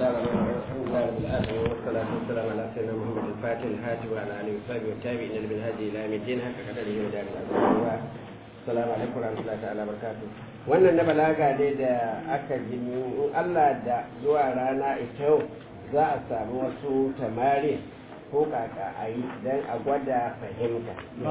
الله الرحمن الرحيم الحمد لله رب العالمين والصلاة والسلام على سيدنا محمد الفاتح الهاتف وعلى آله وصحبه والتابعين لمنهجه إلى يوم الدين حق قدره ودار العظيم السلام عليكم ورحمة الله تعالى وبركاته wannan na balaga ne da aka gini in Allah da zuwa rana ita yau za a samu wasu tamari ko kaka a yi don a gwada fahimta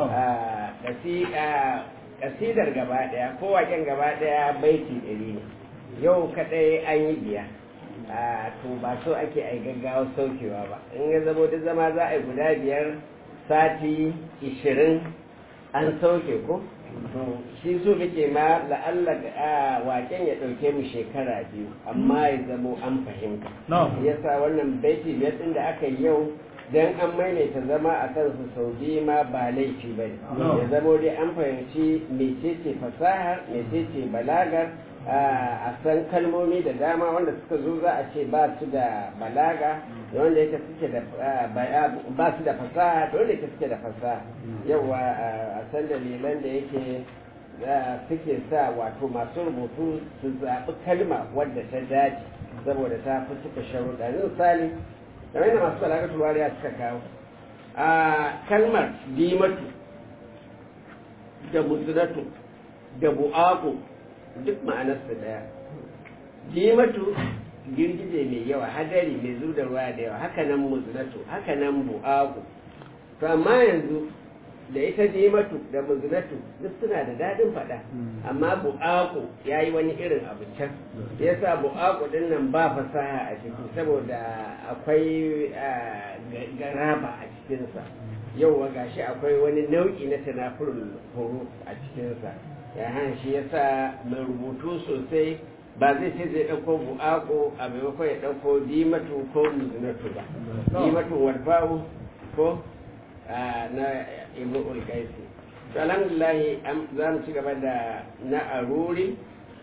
kasidar gaba daya ko waken gaba daya baiti ɗari ne yau kadai an yi biya a to ba so ake ai gaggawa saukewa ba in ya zama duk zama za a yi guda biyar sati ishirin an sauke ko to shi so muke ma la'alla waken ya ɗauke mu shekara biyu amma ya zamo an fahimta yasa wannan baiti biyar ɗin da aka yi yau dan an maimaita zama a kansu sau biyu ma ba laifi ba ne ya zamo dai an fahimci mecece fasahar mecece balagar a san kalmomi da dama wanda suka zo za a ce ba su da balaga da wanda yake suke da ba su da fasaha da wanda yake suke da fasaha yawa a san dalilan da yake suke sa wato masu rubutu su zaɓi kalma wadda ta dace saboda ta fi cika sharuɗa misali kamar yadda masu balaga turariya suka kawo a kalmar dimatu da musulatu da bu'aku duk ma'anarsa daya dimatu girgije mai yawa hadari mai zu da ruwa da yawa haka nan musulatu haka nan bu'aku to amma yanzu da ita dimatu da musulatu duk suna da daɗin faɗa amma bu'aku ya yi wani irin abu can ya sa bu'aku ɗin nan ba fasaha a ciki saboda akwai garaba a cikinsa yau gashi akwai wani nau'i na tanafurin horo a cikinsa ya han shi ya sa mai rubutu sosai ba zai ce zai ɗauko bu'aku a maimakon ya ɗauko dimatu ko musulatu ba dimatu wadba'u ko na ibn ulkaisi to alhamdulillah za mu ci gaba da na aruri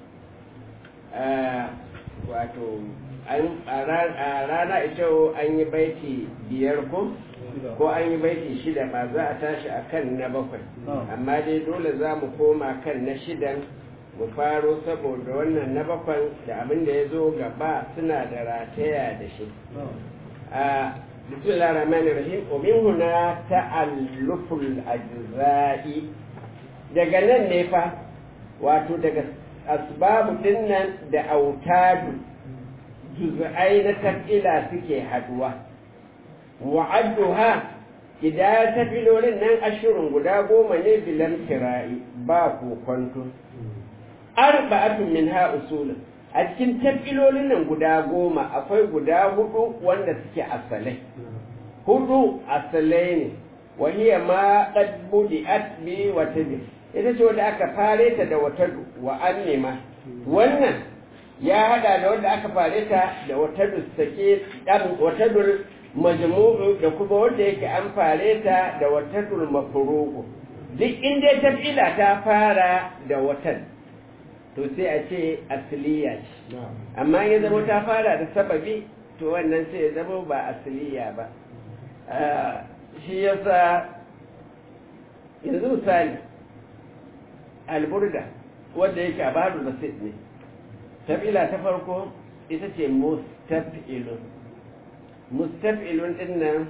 wato a rana ita an yi baiti biyar ko ko an yi baiti shida ba za a tashi a kan na bakwai amma dai dole za mu koma kan na shidan mu faro saboda wannan na bakwai da abin da ya zo gaba suna da rataya da shi بسم الله الرحمن الرحيم ومن هنا تألف الأجزاء daga nan ne fa wato daga asbabu dinnan da autadu juz'ai na tafila suke haduwa wa'adduha idan tafilolin nan ashirin guda goma ne bilan kira'i ba kokonto arba'atun min ha usulun a cikin tafilolin nan guda goma akwai guda hudu wanda suke asalai hudu asalai ne wahiya ma qad budi'at bi wa tabi ita ce wanda aka fare ta da wata wa annima wannan ya hada da wanda aka fare ta da wata sake dan wata dul majmu'u da kuma wanda yake an fare ta da wata dul mafruqu duk inda tafila ta fara da watan to sai a ce asiliya ce amma ya zama ta fara da sababi to wannan sai ya zama ba asiliya ba shi yasa yanzu misali alburda wadda yake abadu basit ne tabila ta farko ita ce mustaf'ilun mustaf'ilun din nan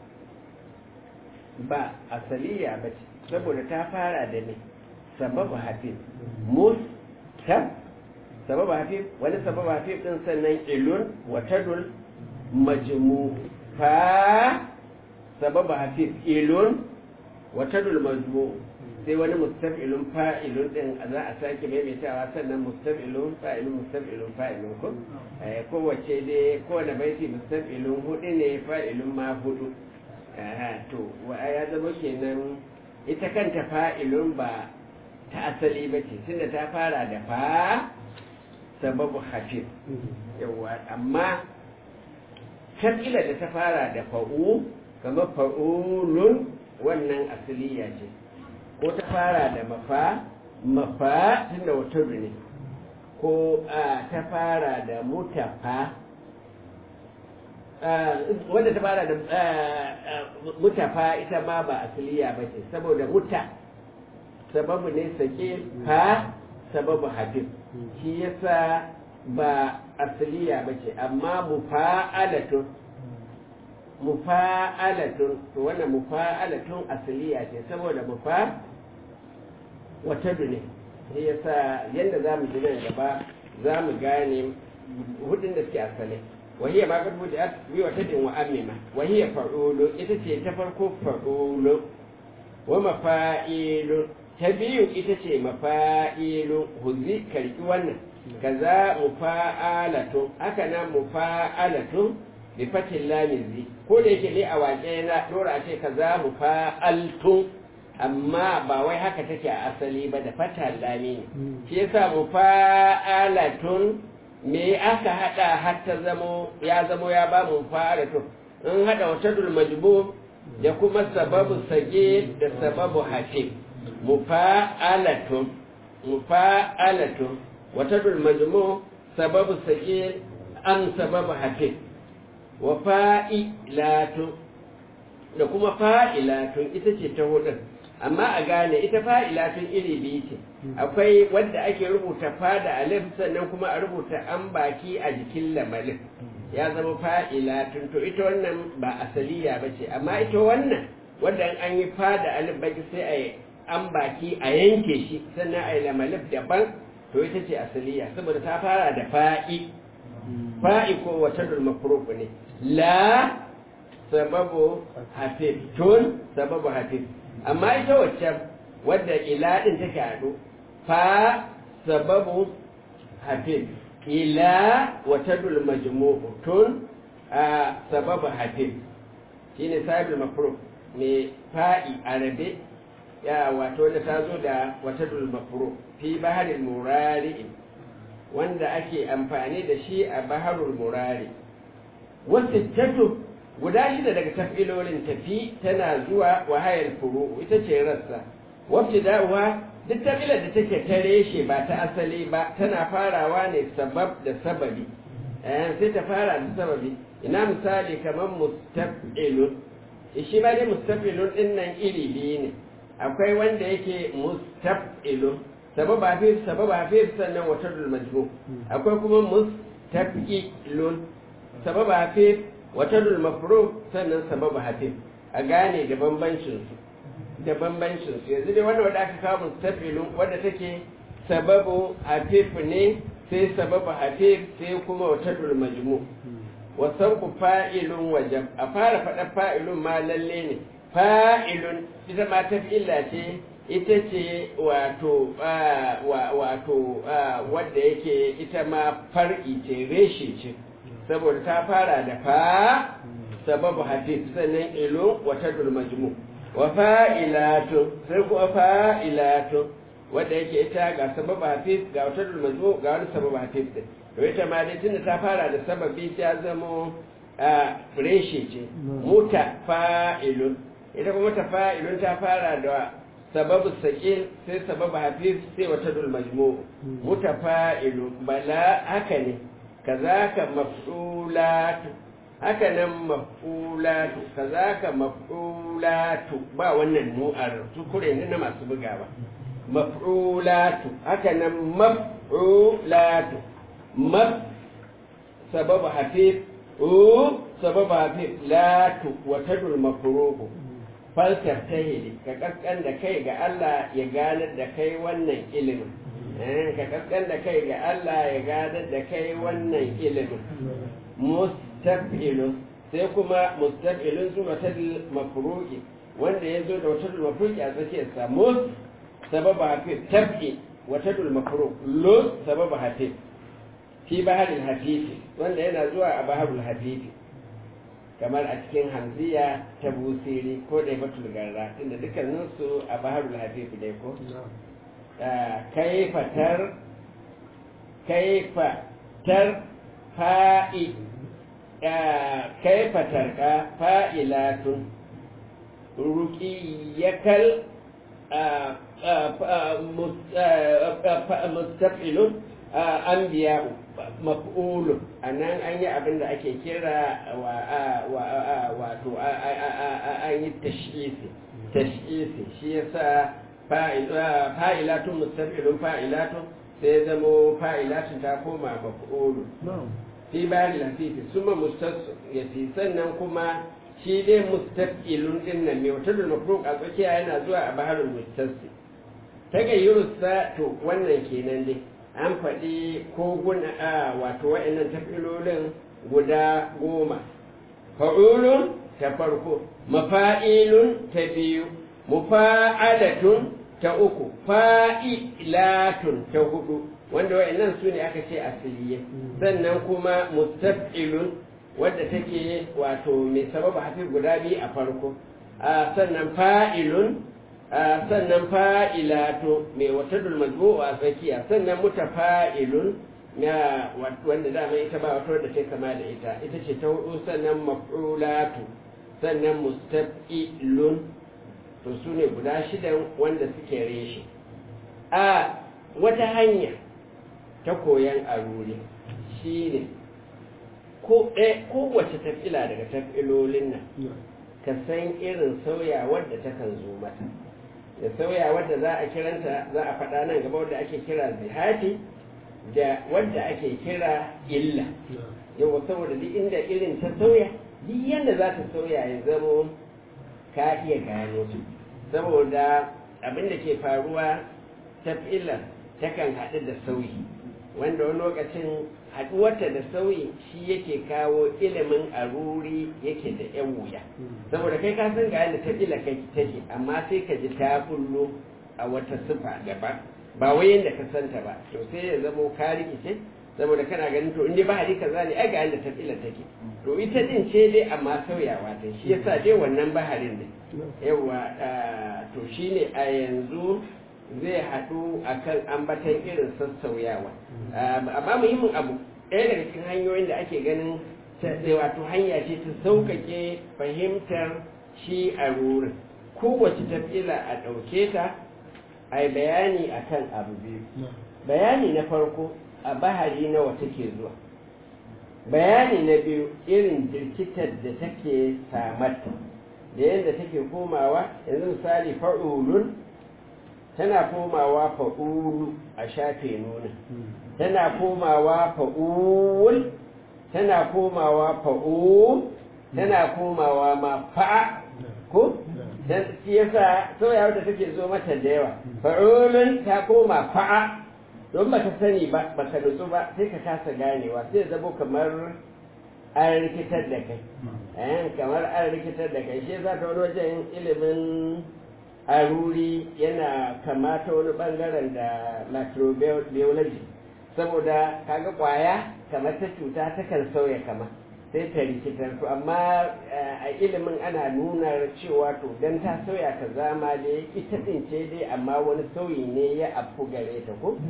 ba asaliya ba ce saboda ta fara da ne sababu hafiz mus tab sababa hafif wani sababa hafif din sannan ilun wa tadul majmu fa sababa hafif ilun wa tadul majmu sai wani mustaf'ilun fa'ilun din za a sake maimaitawa sannan mustaf'ilun fa'ilun mustaf'ilun fa'ilun ko eh kowace dai kowane baiti mustaf'ilun hudu ne fa'ilun ma hudu to wa ya zama kenan ita kanta fa'ilun ba ta asali ba ce tunda ta fara da fa sababu hafif yawa amma shakila da ta fara da fa'u kamar fa'ulun wannan asaliya ce ko ta fara da mafa mafa tunda wata ne ko ta fara da mutafa wadda ta fara da mutafa ita ma ba asaliya ba ce saboda muta sababu ne sake fa sababu hadin shi yasa ba asliya bace amma mufa'alatun mufa'alatun to wannan mufa'alatun asliya ce saboda mufa wata ne sai yasa yanda zamu ji nan gaba zamu gane hudun da suke asali وهي ما قد بدأت بوتد وأممة وهي فعول إتتي تفرق فعول ومفائل تبيو إتتي مفائل هزي كالكوانا كذا مفاعلة أكنا مفاعلة بفتح اللام زي كل يجي لي أواجينا دور أشي كذا مفاعلة amma ba wai haka take a asali ba da fata lami ne shi yasa mufa'alatun me aka hada har ta zamo ya zamo ya ba mu fara to in hada watadul majbu da kuma sababu sage da sababu hafi mufa'alatun mufa'alatun watadul majmu sababu sage an sababu hafi wa fa'ilatun da kuma fa'ilatun ita ce ta hudun amma a gane ita fa'ilatun iri biyu ce akwai wadda ake rubuta fa da alif sannan kuma a rubuta an baki a jikin lamarin ya zama fa'ilatun to ita wannan ba asaliya ba ce amma ita wannan wadda an yi fa da alif baki sai a yi an baki a yanke shi sannan a yi lamalif daban to ita ce asaliya saboda ta fara da fa'i fa'i ko wata dulmafuruk ne la sababu hafif tun sababu hafif amma ita waccan wadda ila din take haɗu fa sababu hafif ila wata dul majmu'u tun a sababu hafif shine sabul mafruk mai fa'i arabe ya wato da ta zo da wata dul mafruk fi baharil murari wanda ake amfani da shi a baharul murari wasu tatu guda shida daga tafilolin tafi tana zuwa wahayar furu ita ce rassa wacce da'uwa duk tafilar da take ta reshe ba ta asali ba tana farawa ne sabab da sababi sai ta fara da sababi ina misali kamar mustafilun shi ba dai mustafilun din nan iri biyu ne akwai wanda yake mustafilun sabab hafif sabab hafif sannan watadul majmu akwai kuma mustafilun sabab hafif watadul mafruk sannan sabab hafif a gane da bambancin su da bambancin su yanzu dai wanda wanda aka kawo mustafilun wanda take sababu hafif ne sai sababu hafif sai kuma watadul majmu wasan ku fa'ilun wajab a fara faɗa fa'ilun ma lalle ne fa'ilun ita ma ta illa ce ita ce wato wato wadda yake ita ma far'i ce reshe ce saboda ta fara da fa sababu hadith sannan ilo wata majmu wa fa'ilatun sai kuma fa'ilatun wadda yake ita ga sababu hadith ga wata majmu ga wani sababu hadith din to ita ma dai tunda ta fara da sababi ta zamo reshe ce muta fa'ilun ita kuma ta fa'ilun ta fara da sababu saƙil sai sababu hafiz sai wata dul majmu mutafa'ilu bala haka ne kazaka maf'ulatu haka nan maf'ulatu kazaka maf'ulatu ba wannan nu'ar tukure ne na masu bugawa maf'ulatu haka nan maf'ulatu maf sababu hafiz u sababu hafiz latu wata dul mafruhu falsar ta hili ka kaskan da kai ga Allah ya ganar da kai wannan ilimin ka kaskan da kai ga Allah ya ganar da kai wannan ilimin mustafilun sai kuma mustafilun su wata mafruki wanda ya zo da wata mafruki a tsakiyarsa mus sababa hafi tafi wata mafruk lo sababa hafi fi baharul hafifi wanda yana zuwa a baharul hafifi kamar a cikin hamziya ta busiri ko da batul garra inda dukkaninsu a baharul hafifi dai ko kaifatar kaifatar fa'i kaifatar ka fa'ilatun ruqiyakal mustafilun anbiya'u maf'ulun anan an yi abin da ake kira wato an yi tashisi tashisi shi yasa fa'ilatun mustafilun fa'ilatun sai zamo fa'ilatun ta koma maf'ulu fi bari lafifi suma mustasu ya fi sannan kuma shi dai mustaqilun din nan mai wata mafruq a tsakiya yana zuwa a baharul mustasi ta gayyurusa to wannan kenan dai an faɗi koguna a wato wa'annan tafilolin guda goma fa'ulun ta farko mafa'ilun ta biyu mufa'alatun ta uku fa'ilatun ta hudu wanda wa'annan su ne aka ce asiliye sannan kuma mustaf'ilun wadda take wato mai sababa hafi guda biyu a farko sannan fa'ilun sannan fa'ilatu mai wata dulmazmu a tsakiya sannan mutafa'ilun na wanda dama ita ba wata wadda ta kama da ita ita ce ta hudu sannan maf'ulatu sannan mustaf'ilun to su ne guda shidan wanda suke reshe a wata hanya ta koyan aruri shi ne kowace tafila daga tafilolin nan ka san irin sauyawar da takan zo mata da sauyawar da za a kiranta za a faɗa nan gaba wadda ake kira zihati da wadda ake kira illa yau saboda duk inda irin ta sauya duk yadda za ta sauya ya zamo ka iya gano su saboda abin da ke faruwa tafilar takan haɗu da sauyi wanda wani lokacin haɗuwarta da sauyi shi yake kawo ilimin aruri yake da yan wuya saboda kai ka san ga yadda tafila kai take amma sai ka ji ta kullo a wata sifa daban ba wai yadda ka santa ba to sai ya zamo ka rikice saboda kana ganin to inda bahari kaza ne ai ga yadda tafila take to ita din ce dai amma sauyawa ta shi yasa dai wannan baharin ne yawa to shine a yanzu zai haɗu a kan ambatan irin sassauyawa amma muhimmin abu ɗaya daga cikin hanyoyin da ake ganin wato hanya ce ta sauƙaƙe fahimtar shi a rurin kowace tafila a ɗauke ta a yi bayani a kan abu biyu bayani na farko a bahari nawa take zuwa bayani na biyu irin jirkitar da take samarta da yadda take komawa yanzu misali fa'ulun tana komawa fa'ulu a shafe nuna tana komawa fa'ul tana komawa fa'ul tana komawa ma fa'a ko dan shi yasa sauya da take zo mata da yawa fa'ulun ta koma fa'a don ba ta sani ba ba ka nutsu ba sai ka kasa ganewa sai zabo kamar an rikitar da kai kamar an rikitar da kai shi za ta wani wajen ilimin aruri yana kamata wani bangaren da microbiology saboda kaga kwaya kamar ta cuta takan sauya kama sai ta rikitar to amma a ilimin ana nuna cewa to dan ta sauya ka zama dai ita din ce dai amma wani sauyi ne ya afku gare ta ko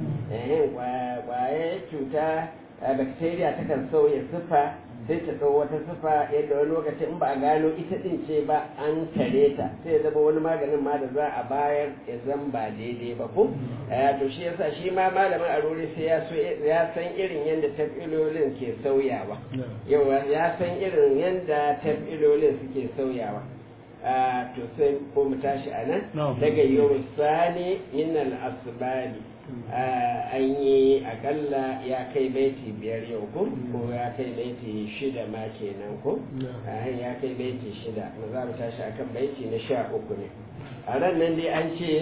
kwaya cuta bacteria takan sauya sifa sai ta ɗau wata sifa yadda wani lokaci in ba a gano ita ɗin ce ba an tare ta sai ya zama wani maganin ma da za a bayar ya zan ba daidai ba ko to shi yasa shi ma malamin arori sai ya san irin yadda tafilolin ke sauyawa yawa ya san irin yadda tafilolin suke sauyawa to sai ko mu tashi a nan daga yau sani min al-asbali an yi akalla ya kai baiti biyar yau ko ko ya kai baiti shida ma kenan ko ya kai baiti shida na za mu tashi akan baiti na sha uku ne a ran nan dai an ce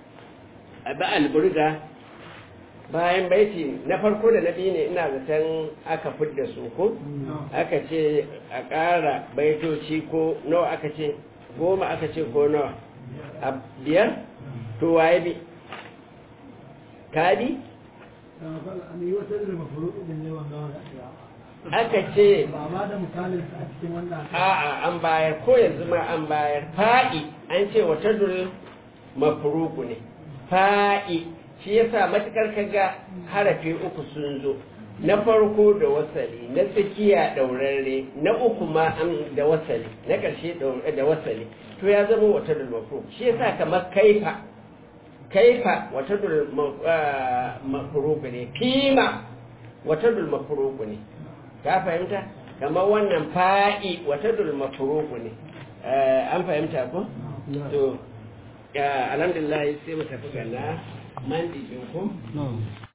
a ba alburga bayan baiti na farko da na biyu ne ina zaton aka fidda su ko aka ce a ƙara baitoci ko nawa aka ce goma aka ce ko nawa a biyar to waye bi kadi aka ce a'a an bayar ko yanzu ma an bayar fa'i an ce wata dul mafuruku ne fa'i shi yasa matukar kaga harafi uku sun zo na farko da wasali na tsakiya ɗaurarre na uku ma an da wasali na ƙarshe da wasali to ya zama wata dul mafuruku shi yasa kamar kaifa kaifa wata dul mafuruku ne fima wata dul mafuruku ne ka fahimta kamar wannan fa'i wata dul mafuruku ne an fahimta ko to alhamdulillah sai mu tafi ga na man ko